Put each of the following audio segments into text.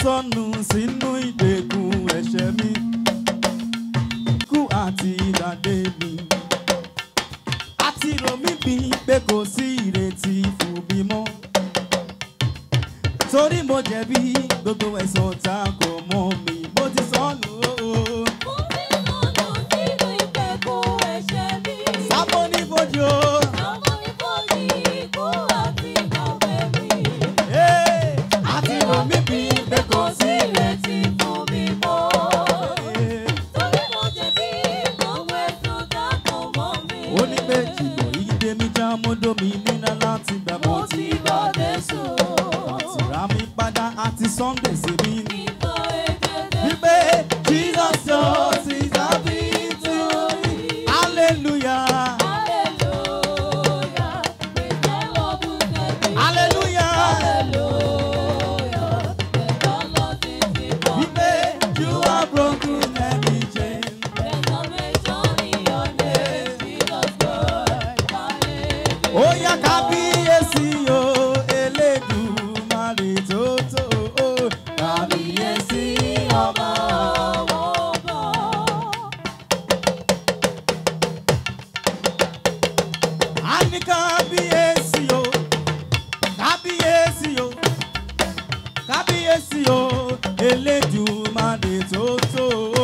sọnù sínú ìgbèkùn ẹ̀ṣẹ̀ mi kú àti ìdàdé mi àti rò mí bí pé kò sí ìrètí fún mi mọ́ torí mo jẹ̀bi gbogbo ẹ̀sùn tá a kò mọ́ mi mo ti sọnù ooo. sábò ní fojú o. Hey, àti rò mí bí pé kò sí ìrètí fún mi mọ́. ó ní pé jùlọ ìdè mi já mọ́dọ̀ mi nínú láti gbà mo ti gbà Jésù. àti rà mí padà àti Sunday sí mi ní. wípé Jesus just is happy to me. hallelujah hallelujah. wípé you are broken every chain. ó yá kábíyèsí o elédùmarè tó tó o kábíyèsí ọmọ. a ní kábíyèsí o kábíyèsí o kábíyèsí o elédùmarè tó tó o.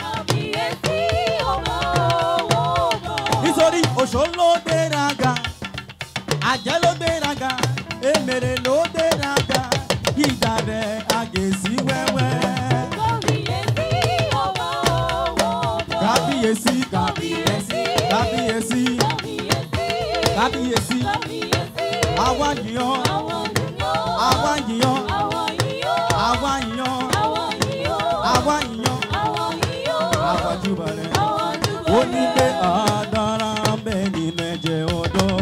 nítorí òṣò ló gbéraga àjẹ́ ló gbéraga èmèrè ló gbéraga ìjà rẹ̀ àgèsí wẹ́wẹ́. kábíyèsí kábíyèsí kábíyèsí kábíyèsí àwa yìnyán àwa yìnyán àwa yìnyán àwa yìnyán àwa júbà rẹ̀. ó ní pé àdára ń bẹ nínú ẹ̀jẹ̀ ọ̀dọ́.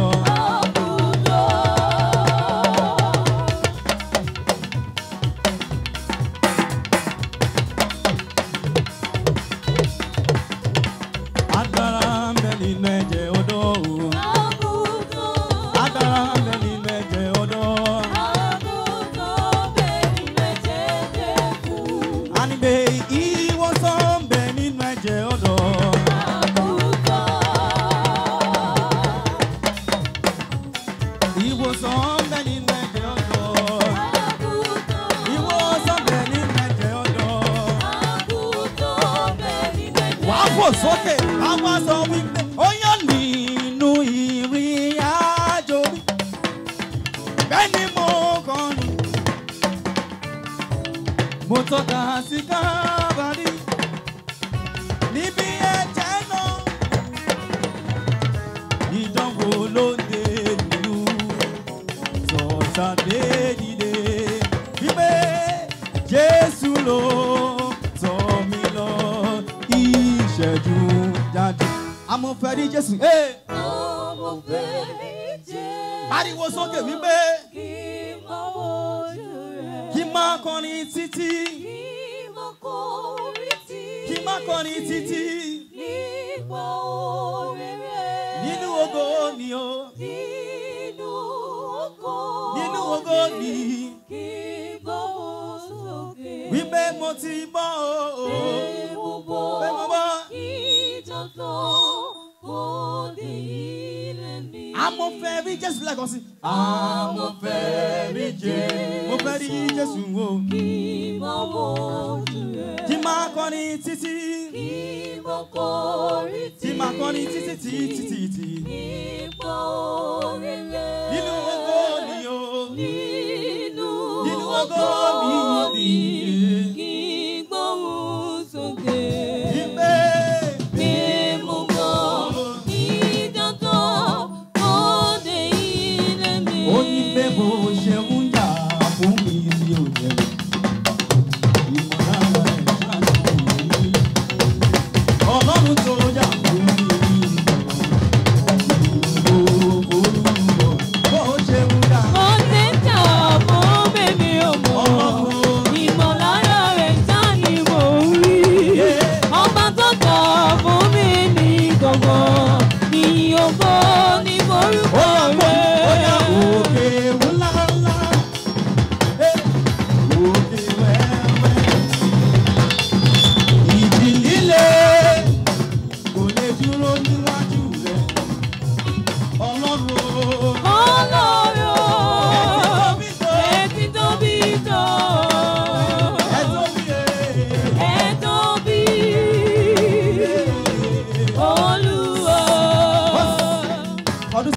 Agbára ń bẹ nínú ẹ̀jẹ̀ ọ̀dọ́ o. Agbára ń bẹ nínú ẹ̀jẹ̀ ọ̀dọ́. A ní pé ìwòsàn ń bẹ nínú ẹ̀jẹ̀ ọ̀dọ́. Ìwòsàn ń bẹ nínú ẹ̀jẹ̀ ọ̀dọ́. Ìwòsàn ń bẹ nínú ẹ̀jẹ̀ ọ̀dọ́. Wàá fò sókè, a wá sọ wípé ó yàn nínú ìrìn àjò mi. Bẹ́ẹ̀ ni mo kọrin. Mo tọ́ka sí kábàárì níbi ẹ̀jẹ̀ náà. Ìdánwò ló ń dé nínú sọ̀tàdé dìde. Wípé Jésù ló tọ́ mi lọ ìṣẹ́jú jáde. Amọ̀fẹ́ rí Jésù. Hey! Pariwo sókè wípé kí n máa kọrin títí. Kí n máa kọrin títí. Nínú ògo ni o. Nínú ògo ni. Wípé mo ti bọ́ o. Pé mo bọ́. Amọ̀fẹ́ rí Jésù lẹ́ẹ̀kan sí. Amọ̀fẹ́ rí Jésù. Mo fẹ́ rí Jésù o. Kí n máa kọrin títí. Tí máa kọrin títí títí títí. Nínú ògo ni o. Nínú ògo ni